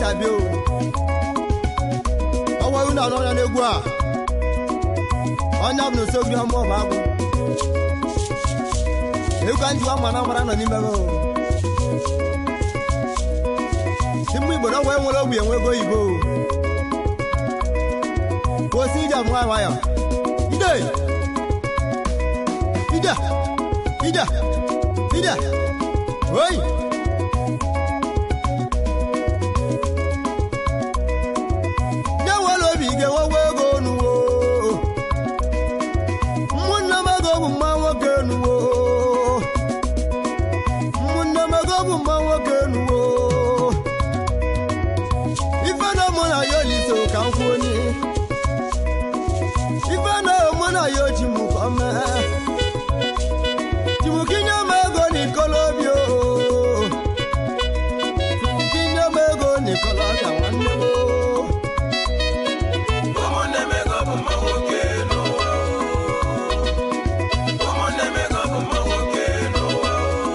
ga-abịa o ọwa unu anọ ya n'egwu a onye ọ bụla osogiri ọma ọba agwụ egwu a njiwa mara mara nọ n'ime o Timbu Igbo na ọgwụ enwere ogbi enwego oyibo osi ije nwa nwayọ ide ide ide ide oyi nye nwere obi ga-enwegwo ego nuwo ụmụnne m ego bụ mma nwoke nuwo ụmụnne m ego bụ mma nwoke nuwo ife na mụ na ya olise ka m kwuo onye ife na mụ na ya oji m ka ọ mee jimukinye m ego n'ikolobia o jimukinye m ego n'ikolobia nwanne m o ụmụnne m ego bụ mma nwoke n'ụwa ụmụnne m ego bụ mma nwoke n'ụwa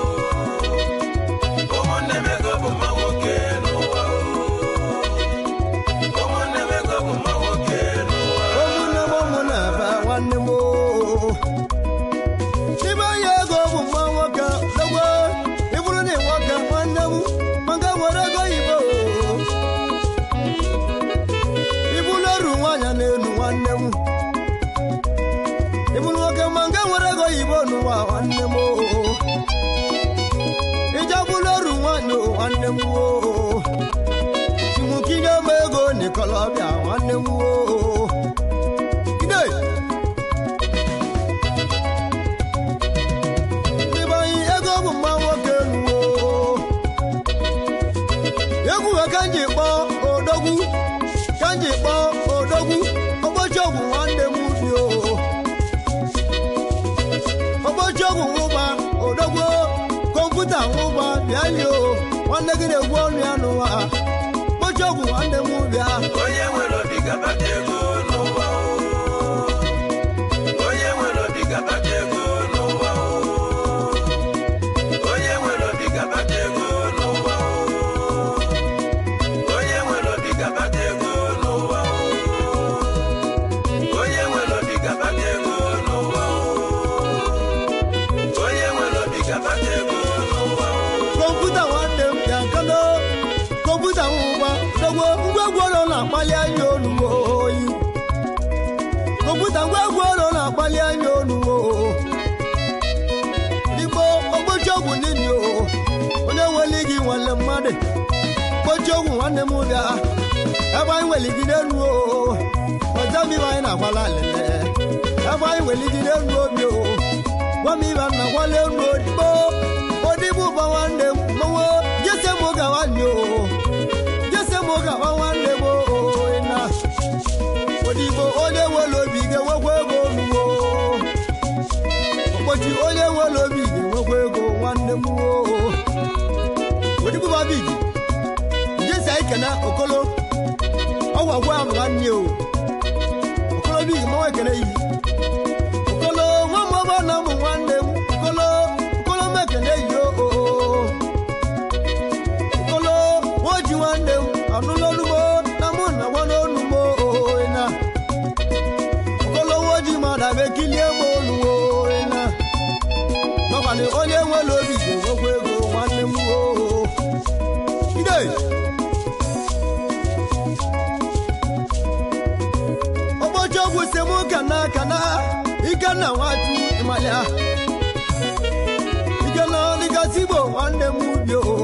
ụmụnne m ego bụ mma nwoke n'ụwa ụmụnne m ego bụ mma nwoke n'ụwa ụmụnne m ụmụ na-ebe nwanne m o. n'ime onye ego bụ mma nwoke dogbo ịbụrụ na nwoke nwanne m maka nwere ego oyibo ịbụrụ oru nwaanyị na-enu nwanne m ịbụrụ nwoke ma nke nwere ego oyibo n'ụwa nwanne m o. ije bụrụ oru nwaanyị o, nwanne m o chimukinye m ego n'ikolobịa nwanne m o ide n'ebe anyị ego bụ mma nwoke nuwo egwu ka m ji kpọọ odogwu ka m ji kpọọ odogwu ụbọchị ọgwụ nwanne m bi o ụbọchị ọgwụ nwụba odogwu kọmputa nwụba bịa li o nwanne gị na-egwu ọnụ ya n'ụwa ụbọchị ọgwụ nwanne m bịa onye nwere obi ga-akpata ego n'ụwa onye nwere obi ga-akpata ego n'ụwa onye nwere obi ga-akpata ego n'ụwa onye nwere obi ga-akpata ego n'ụwa onye nwere obi ga-akpata ego n'ụwa onye nwere obi ga-akpata ego n'ụwa kọmputa nwanne m bịa nkano kọmputa nwụba dogbo ngwegwu ụlọ na-akpali anya onugbo oyi kọmputa ngwegwu ụlọ na-akpali anya onugbo igbo ogbochi ọgwụ nini o onye nwere gị nwanne mmadụ gbochi ọgwụ nwanne m bịa ebe anyị nwere gị n'elu o ọzọ m ibe anyị na-agbala lele ebe anyị nwere gị n'elu obi o gwa m ibe nna gwala elu odigbo odigbo ụba nwanne m mmanwụ jese m gawa nyo jese m gawa nwanne m o na odigbo onye nwere obi ga-enwekwa ego oluwo ụbọchị onye nwere obi ga-enwekwa ego nwanne m o odigbo babiji jesi anyị kene okolo ọgwa gwa m nwanne o okolo bi mmanwụ ekene yi okolo nwa m ọba na ụmụ nwanne m okolo okolo m ekene yi o okolo nwoji nwanne m anụla olugbo na mụ na gwa n'olugbo na okolo nwoji mmadụ abịa kilie m oluwo na nọkwanị onye nwere obi ga-enwekwa ego nwanne m o ide ụbọchị ọgwụ si mụ kana kana ikenna nwatu ịmalịa ikenna dịgasị igbo nwanne m ubi o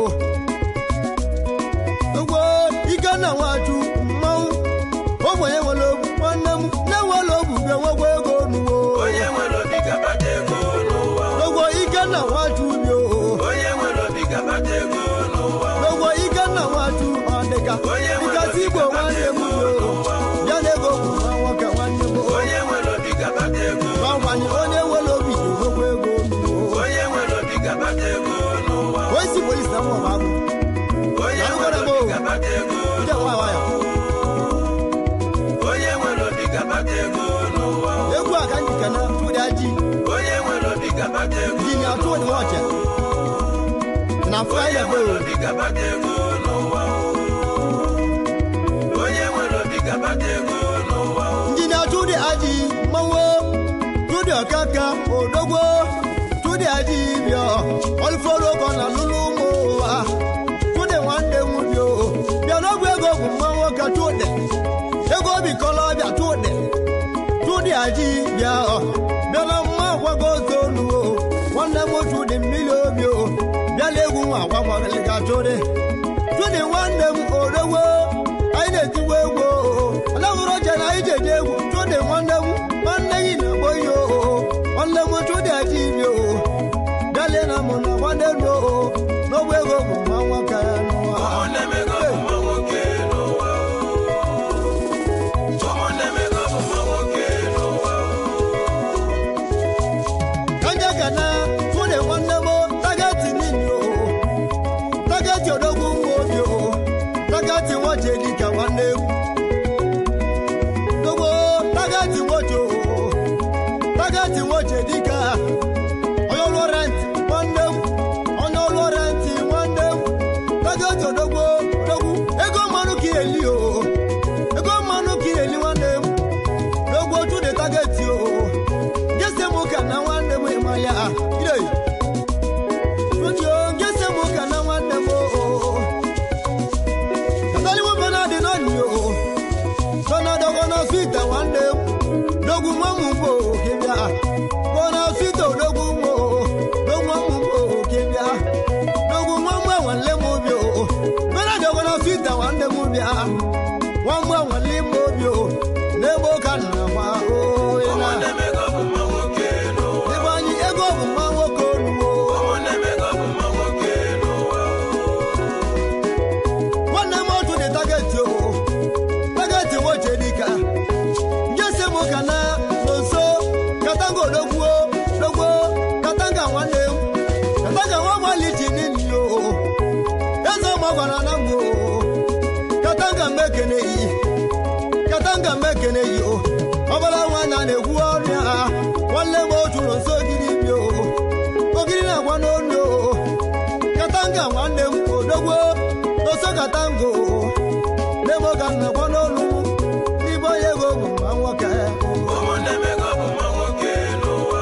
ugbo ikenna nwatu mmanwụ ogbenye nwere ogbu nwanne m na-enwere ogbu ga-enwekwa ego nuwo onye nwere obi ga-akpata ego n'ụwa ugbo ikenna nwatu ubi o onye nwere obi ga-akpata ego n'ụwa ugbo ikenna nwatu ọdịka dịgasị igbo nwanne m ubi o ya na ego bụ nwa nwoke nwanne m o onye nwere obi ga-akpata ego gbanwanye onye nwere obi ga-enwekwa ego nuwo onye nwere obi ga-akpata ego n'ụwa oisi polisi na mọba agụ onye nwere obi ga-akpata ego ndị nwa nwayọ onye nwere obi ga-akpata ego n'ụwa egwu a ka anyị kene tụdị ji onye nwere obi ga-akpata ego ji na atụ dị ọchị na onye fraịde nwere bụ obi ga-akpata ego n'ụwa aji mmanwụ tudi ọkaka odogwo tudi aji bịa olufọlọkọ na lụlụ ụmụ ụwa tudi nwanne m bịa bịa n'ọgwụ ego bụ mmanwụ ka tudi ego obi kọlọ bịa tudi tudi aji bịa bịa na mma agwago otu olu o nwanne m tudi mmiri obi o bịala egwu nwa agwagwagali ka tudi tudi nwanne m odogwo anyị na-etiwe egwu ọlọ́wọ́rọ́ jẹ́ na anyị jeje egwu tudi nwanne m nwanne gị na-agbo ihe o nwanne m tudi aji ibi o bịalie na mụ na nwanne m o n'ogbe ego bụ nwa nwoke ya n'ụwa ụmụnne m ego bụ nwa nwoke n'ụwa ụmụnne m ego bụ nwa nwoke n'ụwa kanja kana tudi nwanne m tagati nini o tagati odogwu nwa obi o tagati nwoche dịka nwanne m dogbo tagati nwoche o tagati nwoche dịka onye ọlụ renti nwanne m onye ọlụ renti nwanne m tagati odogwu odogwu ego mmanụ ka eli o ego mmanụ ka eli nwanne m dogbo tudi tagati o gese m ka na nwanne m ịmanya ire Ojo gese m ka na nwanne m o Kataliwo bena dị n'ọnị o Tọ́nà dọ́gọ́ náà fìtà nwanne m Dogun nwa m mbò kebịa Kọ́nà fìtà odogwu m o Dogun nwa m mbò kebịa Dogun nwa m nwanne m obi o Bena dọ́gọ́ náà fìtà nwanne m bịa Nwa m nwanne m obi o N'ebe ụka nna nwa o ị na ụmụnne m ego bụ nwa nwoke n'ụwa Ebe anyị ego bụ mma nwoke olu o ụmụnne m ego bụ nwa nwoke n'ụwa nwanne m otu dị tageti o tageti nwoche dịka njesi m ka na nso katanga odogwuo dogwo katanga nwanne m katanga nwa gbaliji nini o eze ọma gwara na m o katanga mmekeneyi katanga mmekeneyi o ọbara nwa na na-ekwu ọrụ ya nwanne m otu nọ nso ogiri bi o ogiri na-agwa n'onu o katanga nwanne m odogwo n'oso katango n'ebe ka nna gwa n'olu ibe onye ego bụ nwa nwoke ụmụnne m ego bụ nwa nwoke n'ụwa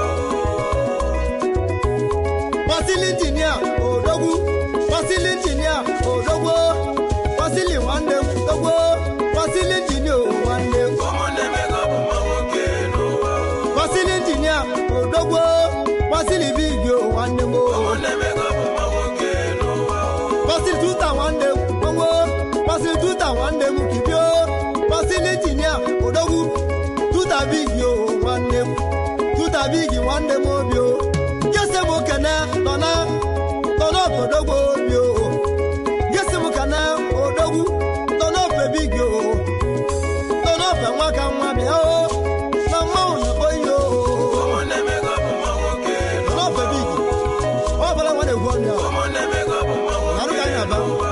pasili injinia odogwu pasili injinia odogwo pasili nwanne m dogwo pasili injinia o nwanne m ụmụnne m ego bụ nwa nwoke n'ụwa pasili injinia odogwo pasili bigi o nwanne m o ụmụnne m ego bụ nwa nwoke n'ụwa pasili tuta nwanne m gbogbo pasili tuta nwanne m kibio pasili injinia odogwu tuta bigi o nwanne m tuta bigi nwanne m obi o gese m kene tọna tọna odogwu obi o gese m kene odogwu tọna ofe bigi o tọna ofe nwa ka nwa bịa o na mmanwụ na oyi o ụmụnne m ego bụ nwa nwoke tọna ofe bigi ọ bụla nwa na-egwu ọnụ ya ụmụnne m ego bụ nwa arụ ka nwoke anyị aba n'ụwa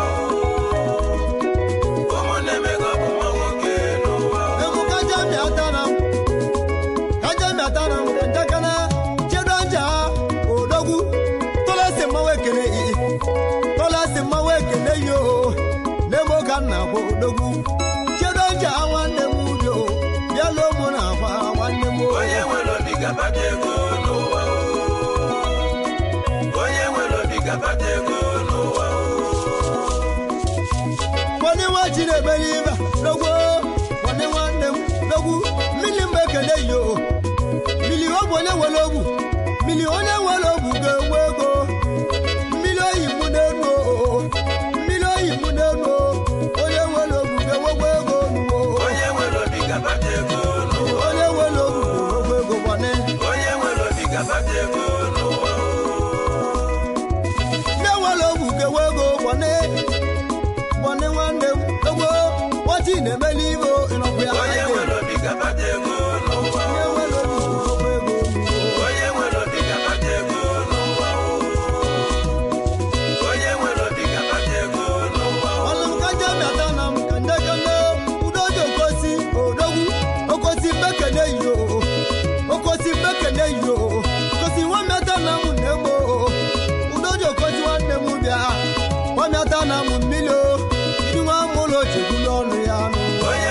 ụmụnne m ego bụ nwa nwoke n'ụwa Emu kaja mi atana m. Kaja mi atana m. Njakana chedo nja odogwu. Tola si mmanwụ ekele iyi. Tola si mmanwụ ekele yi o. N'ebe ụka nna bụ odogwu. Chedo nja nwanne m ubi o. Bịa lụọ mụ na akwa nwanne m o. onye nwere obi gabata ego n'ụwa onye nwere obi gabata ego n'ụwa Kwani nwa ji na-emeli ibe dogwu. Kwani nwanne m dogwu. Mmiri mgbe ekele yi o. Mmiri ọ bụ onye nwere ogwu. Mmiri onye nwere ogwu ga-enwe ego. mmiri oyi mụ n'elu o mmiri oyi mụ n'elu o onye nwere ogwu ga-enwekwa ego nuwo onye nwere obi gabata ego n'ụwa onye nwere ogwu ga-enwekwa ego gwane onye nwere obi gabata ego n'ụwa ndị nwere ogwu ga-enwe ego gwane gwane nwanne m egwo nwati na-emeli ibe ịnọkwa ya onye eke. nwere obi gabata ego n'ụwa onye nwere ogwu ga-enwekwa ego nuwo onye nwere obi gabata ego n'ụwa onye nwere obi gabata ego n'ụwa ọlụ m ka nje bịata na m ka nje kele udoji okosi odogwu okosi mbekele yi o okosi mbekele yi o okosi nwa mmeta na m na-egbo udoji okosi nwanne m bịa nwa mmeta na m mmiri o iri nwa mụlọ chegbulu ọnụ ya nụ onye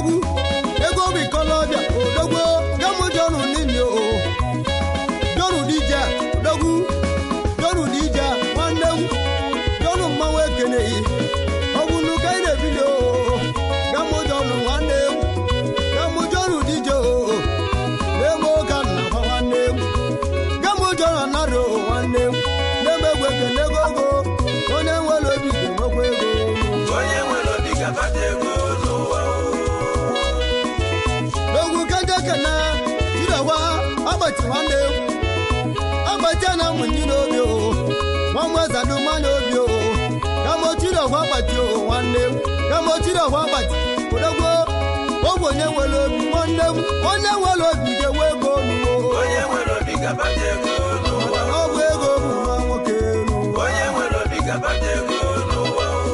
odogwu ego obi kọlọbịa odogwu gamụ jọnụ nini o jọnụ dije odogwu jọnụ dije nwanne m jọnụ mmanwụ ekeneghị ọ bụ nuka ị na-ebili o gamụ jọnụ nwanne m gamụ jọnụ dije o na-eme ụka nnakwa nwanne m gamụ jọnụ anarị o nwanne m na-eme egwu ekenego ogo onye nwere obi ga-enwekwa ego onye nwere obi ga-akpata ego n'ụwa o. egwu kajekena jidewa agbati nwanne m agbati na mụnyi n'obi o nwanwezadu mmanya obi o kamochidewa agbati o nwanne m kamochidewa agbati odogwo ogwe onye nwere obi nwanne m onye nwere obi ga-enwe ego nuwo onye nwere obi ga-akpata ego n'ụwa ọ bụ ego bụ nwa nwoke n'ụwa onye nwere obi ga-akpata ego n'ụwa o.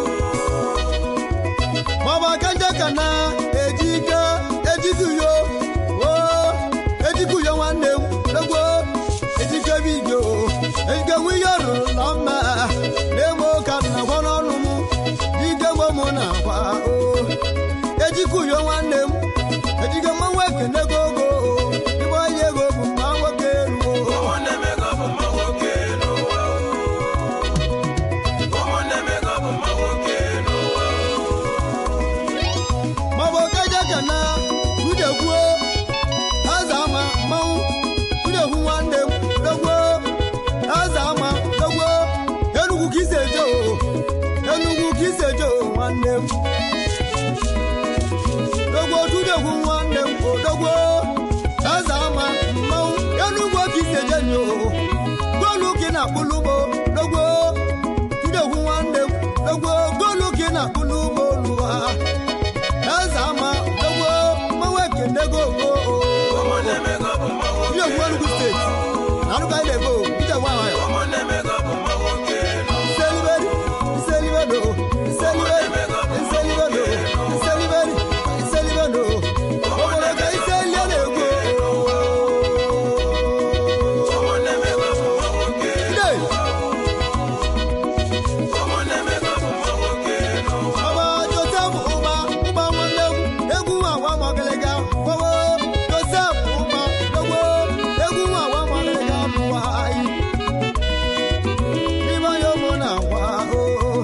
maọbụ aka njeka na ejike ejikuyo o ejikuyo nwanne m dogbo ejike bigo ejike nwe ihe rụrụ na mma na-eme ụka na gwa n'ọnụ m dike gbo m na akwa o ejikuyo nwanne m ejike mmanwụ ekenego ogo ịgba onye ego bụ mma nwoke ruo ụmụnne m ego bụ mma nwoke n'ụwa o. ụmụnne m ego bụ mma nwoke n'ụwa o. maọbụ kajaka na udegwuo aza ama mmanwụ udegwu nwanne m dogwo aza ama dogwo enugwu ka isi eje o enugwu ka isi eje o nwanne m dogwo tudegwu nwanne m odogwo aza ama mmanwụ enugwu ka isi eje nyo golu ka ị na-akpụlụ ugbo dogwo tudegwu nwanne m dogwo golu ka ị na-akpụlụ ugbo n'ụwa eze ama dogbo mmanwụ ekenego ogo ụmụnne m ego bụ mma ihe nwoke ogwu enugu steeti na arụga anyị na-ego ije gwa nwayọ ụmụnne m ego bụ mma nwoke n'ụwa iseliberi iselibedo iseliberi iselibedo iseliberi iselibedo obodo ka iselie na-egwu ụmụnne m ego bụ mma nwoke ide ụmụnne m ego bụ mma nwoke n'ụwa ọba josef ụba ụba nwanne m egwu agwa magịlịga gbawo josef ụba dogbo egwu agwa magịlịga bụwa anyị n'ime ya ụmụ na agwa oo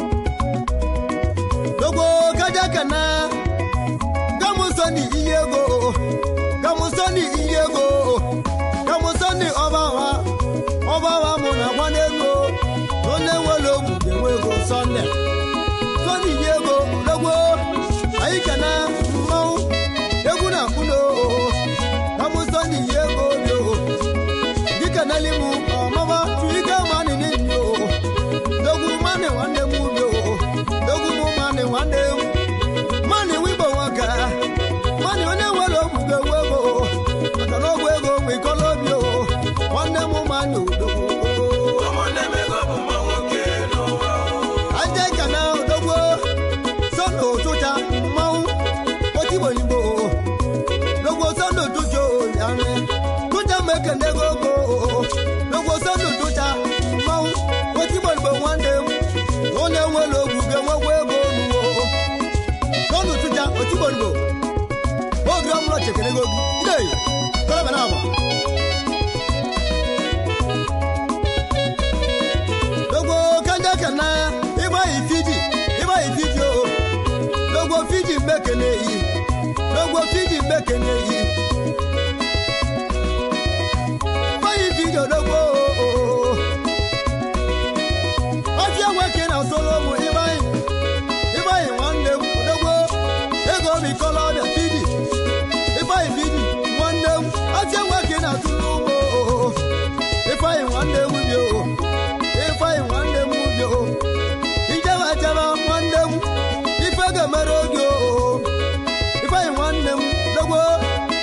dogbo kaja kana gamusoni iye ego gamusoni iye ego gamusoni ọba wa ọba wa mụ na agwa n'ego onye nwere ogwu ga-enwe ego sọnde sọni yi ego dogbo anyị kana mmanwụ egwu na mkpụrụ kamụ sọni yi ego bi o dịka n'elimu ọmaba tuike mani n'enyi o dogwu mani nwanne m ubi o dogwu mụ mani nwanne m mani wibo nwoke mani onye nwere ogwu ga-enwe ego maka na ogwu ego bụ ikọlọbi o nwanne m mani odogwu ụmụnne m ego bụ mma nwoke n'ụwa o. aje kana odogwo sọnà òtútà mmanwụ otigbo igbo dogwo sọnà òtútà òyàrá tútà mekene gogo dogwo sọnà òtútà mmanwụ otigbo igbo nwanne m onye nwere ogwu ga-enwekwa ego nuwo sọnà òtútà otigbo igbo oge ọmụrụ chekere gogo ide kọlọbẹ náà wà. dogbo kanja kana ịgba yi fiji ịgba yi fiji o dogbo fiji mbekene yi dogbo fiji mbekene yi ịgba yi fiji odogbo o ọtí ẹwẹ kí na solomu ịgba yi ịgba yi nwanne m odogbo ego mi kọlọ ọbịa fiji ịgba yi fiji nwanne m ọtí ẹwẹ kí na tụrụ ugbo o ifeanyi nwanne m bi o ifeanyi nwanne m bi o ijebe jebe nwanne m ife ga-emere oge o ifeanyi nwanne m dogbo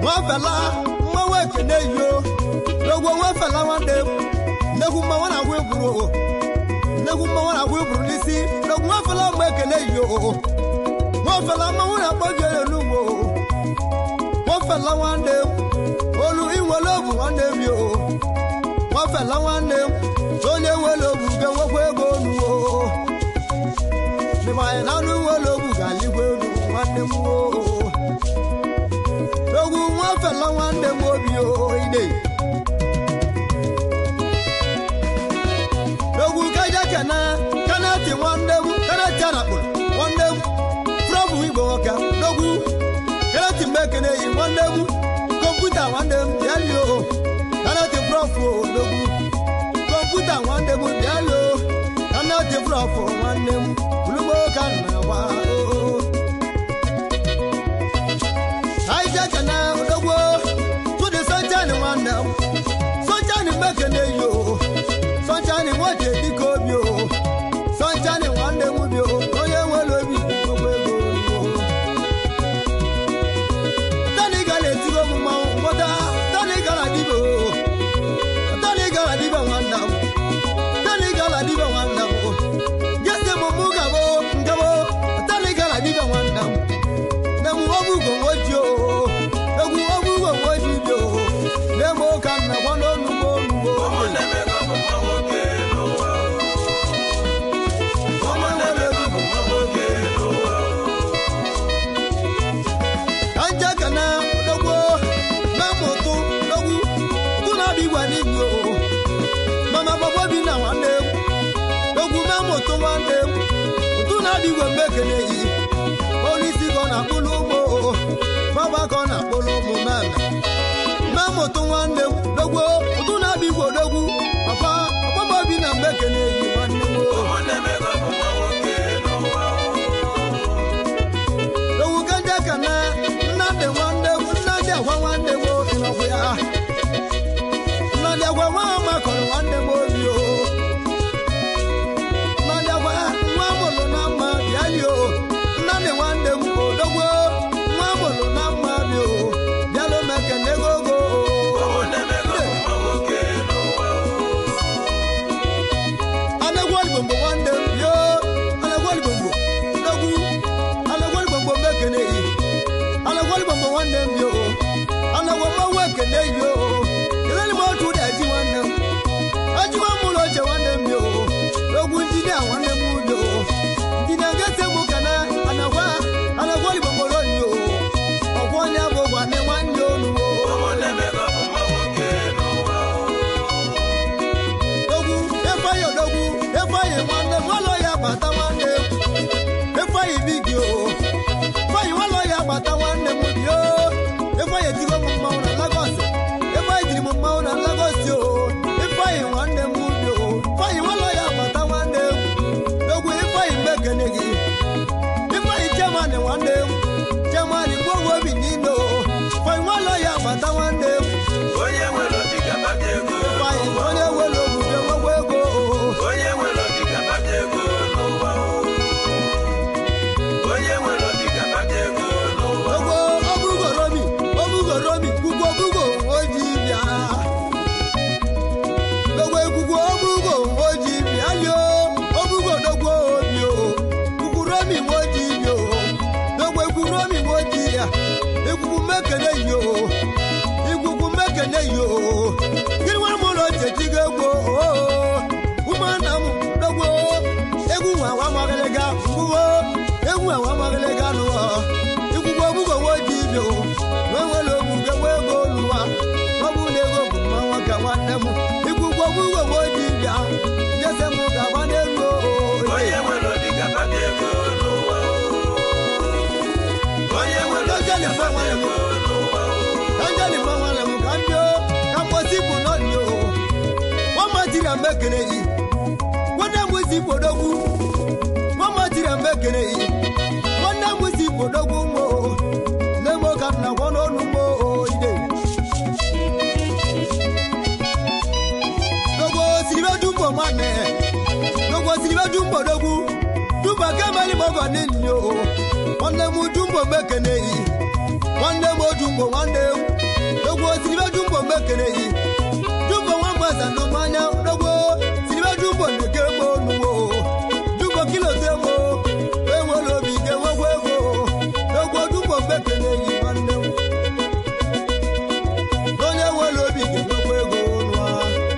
nwafela mmanwụ ekene yo n'ogwo nwafela nwanne m nnekwu mmanwụ na-agwụ egwuru nnekwu mmanwụ na-agwụ egwuru n'isi n'ogwo nwafela mgbe ekene yo nwafela mmanwụ na-akpọ gị elu n'ugbo nwafela nwanne m olu inwere obu nwanne m yo nwafela nwanne m onye nwere obu ga-enwekwa ego onuwo n'ịmanya na anụ nwere obu ga-aligwa elu nwanne m o ogwu nwafela nwanne m obi o ide ogwu kaja kana kanati nwanne m kanati anakpụrụ nwanne m frọbụ igbo nwoke n'ogwu kanati mbekene yi nwanne m kọmputa nwanne m bịali o kanati frọfụ o n'ogwu kọmputa nwanne m bịali o kanati frọfụ nwanne m bulugbo ka nna gwa o aija kana odogwo tudi sọnchani nwanne m sọnchani mekene yo sọnchani nwoke dịka obi o sọnchani nwanne m bi o onye nwere obi gbogbo ego o tani gara etigo m mmanwụ ngwọta tani gara dibe o tani gara dibe nwanne m tani gara dibe nwanne m o gesi m mụ gabo ngabo tani gara dibe nwanne m nemu obugo nwoji o egwu obugo nwoji bi o nemu ka nna gwa n'onugbo onugbo ụmụnne m ego bụ mma nwoke n'ụwa ụmụnne m ego bụ mma nwoke n'ụwa ka nje kana dogwo memụtụ dogwu tụ na abịa igwe n'igwe o mama gbogbo bi na nwanne m dogwu memụtụ nwanne m tụ na abịa igwe mgbe ekele yi onyeisi ka ọ na-akpụlụ ụmụ o baba ka ọ na-akpụlụ ụmụ meme memụtụ nwanne m dogwo tụ na abịa igwe dogwu papa ọgbọmobi na mgbe ekele yi nwanne m o ụmụnne m ego bụ mma nwoke n'ụwa ewu kende kana nnadị nwanne m nnadị agwa nwanne m obi n'ọgwụ ya nnadị agwa nwa makọrọ nwanne m obi o nnadị agwa nwa mụrụ na mma bịali o nnadị nwanne m odogwo nwa mụrụ na mma bi o bịalụ m ekene gogo ụmụnne m ego bụ mma nwoke n'ụwa anagwaligbomgbo nwanne m yo anagwaligbomgbo dogwu anagwaligbomgbo m ekene yi anagwaligbomgbo nwanne m yo anagwamawa ekene yi o kelele m otu ụda eji nwanne m ajiwa m ụlọ oche nwanne m yo dogwu njide a nwanne m yo njide ngete m kana anagwa anagwaligbomgbo lori yo ọgwọ onye bụ nwanne nwanne onu o ụmụnne m ego bụ mma nwoke n'ụwa ogwu efeanyi odogwu efeanyi nwanne m ụlọ ya bata nwanne m efeanyi bigi o efeanyi ụlọ ya bata nwanne m bi o efeanyi etigo m mmanwụ na lagos efeanyi jiri m mmanwụ na lagos o efeanyi nwanne m bi o efeanyi ụlọ ya bata nwanne m ogwu efeanyi mbekene gị ifeanyi chemani nwanne m chemani gbogbo obi niile o efeanyi ụlọ ya bata nwanne m onye nwere obi ga-akpata ego ifeanyi onye nwere obuge gbogbo ego o onye nwere obi ga-akpata ego n'ụwa onye nwere obi ga-akpata ego n'ụwa Ogbo obugo romi obugo romi gbugbo obugo oji bịa Ogbo egbugbo obugo oji bịa lio obugo dogbo obi o gbugbu romi oji bi o dogbo egwu romi oji ya egbugbu mekene yi o igbugbu mekene yi o gịnị nwere m ụlọ chechi ga egbo o ụmụnna m dogbo egwu nwa nwa magịlịga mgbuwo egwu nwa magịlịga nụọ ikwugbo ogbugbo nwoji ibi o nwewere ogbuge nwa ego oluwa ọ bụ na ego bụ mma nwoke nwanne m ikwugbo ogbugbo nwoji bịa ngese m ga-agba n'elu o onye nwere obi ga-akpata ego n'ụwa onye nwere obi ga-akpata ego n'ụwa kanjani mma nwanne m ka m bịa ka mkposi bụ n'ọdị o nwa matiri mgbe ekele yi nwanne m si podogwu nwa matiri mgbe ekele yi nwanne m si podogwu mmo nne m ka nna gwọ n'ọnụ mmo ide dogo siribe dumbo nwanne dogo siribe dumbo dogwu dumbo kemeli m ọgọ n'ili o nwanne m dumbo mgbe ekele yi nwanne m odumbo nwanne m mekene yi jumbo nwa mgbasa n'ụmanya dogbo siribe jumbo nke gbo nuwo jumbo kilo tegbo enwere obi ga-enwekwa ego dogbo jumbo mekene yi nwanne m onye nwere obi ga-enwekwa ego nụa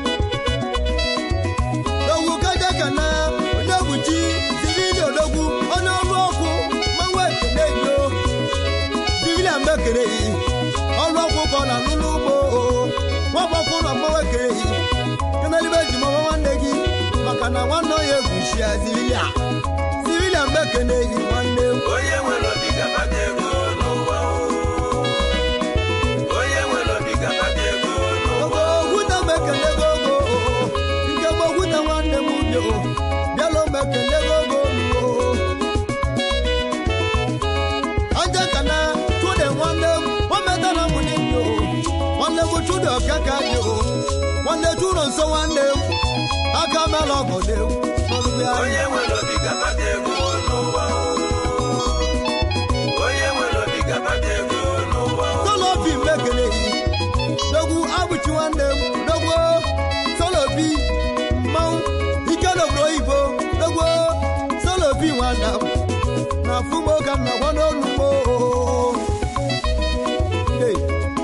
dogwu kaja ka na odogwu chi sirili odogwu onye ọrụ ọkụ mmanwụ ekene yo civilian mekere yi ọrụ ọkụ ka ọ na-alụ n'ugbo nwagbọkụ na mmanwụ ekere yi kenelibe ji mama nwanne gị maka na nwanne onye egwuchi ya civilian civilian mekene yi nwanne m onye nwere obi ga-akpata ego n'ụwa o. onye nwere obi ga-akpata ego n'ụwa ogbogwuta mekele gogo nke gbogwuta nwanne m bio bịala mekele gogo nuo aja kana chude nwanne m ometana m n'ibio nwanne m chude ọkaka bio nwanne chudo nso nwanne m aka mela ọgọ n'egwu n'ọlụbịa onye nwere obi ga-akpata ego n'ụwa o. onye nwere obi ga-akpata ego n'ụwa o. solobi mekele yi dogwu abụchi nwanne m dogwo solobi mmanwụ ike n'obodo oyibo dogwo solobi nwanne m na fugbo ka m na-agwa n'olugbo Hey.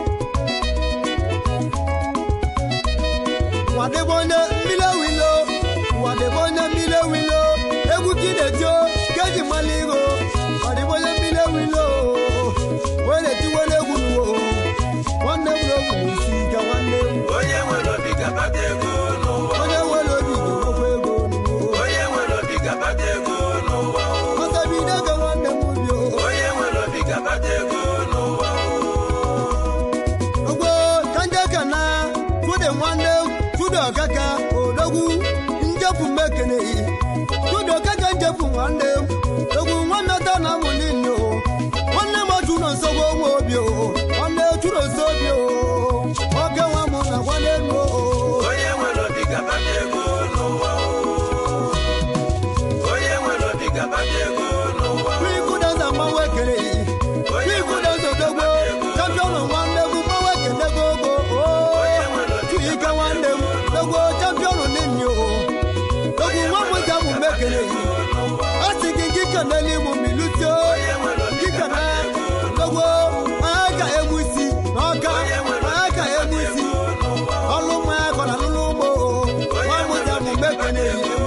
nwadebe onye mmiri wilo nwadebe onye mmiri wilo egwu kidejo keji mmalị igo nwadebe onye mmiri wilo wee na-etiwere egwu n'uwo nwanne m na-egwu n'isi ike nwanne m onye nwere obi ga-akpata ego n'ụwa o. onye nwere obi ga-enwekwa ego n'uwo onye nwere obi ga-akpata ego n'ụwa o. ọsabide ego nwanne m bio onye nwere obi ga-akpata ego n'ụwa o. ogbo kanje kana tude nwanne m tude ọkaka odogwu njepụ mekeneyi tude ọkaka njepụ nwanne m ogwu nwanne ta na amụ niile o nwanne m chụrụ nsogbu onwe obi o nwanne chụrụ nso obi o oke nwa m na nwanne m o onye nwere obi ga-akpata ego n'ụwa o. onye nwere obi ga-akpata ego n'ụwa o. Kwikudenza mmanwụ ekeneyi Kwikudenza odogbo champion nwanne m mmanwụ ekene gogo ike nwanne m dogbo champion nini o dogwu nwa m ga mụ mekeneyi a sị gị gị kenele ịmụ milutio gị kene dogbo anya ka egbusi n'ọka anya ka egbusi ọlụ mmanya kọrọ n'ụlọ ugbo nwa m ga mụ mekeneyi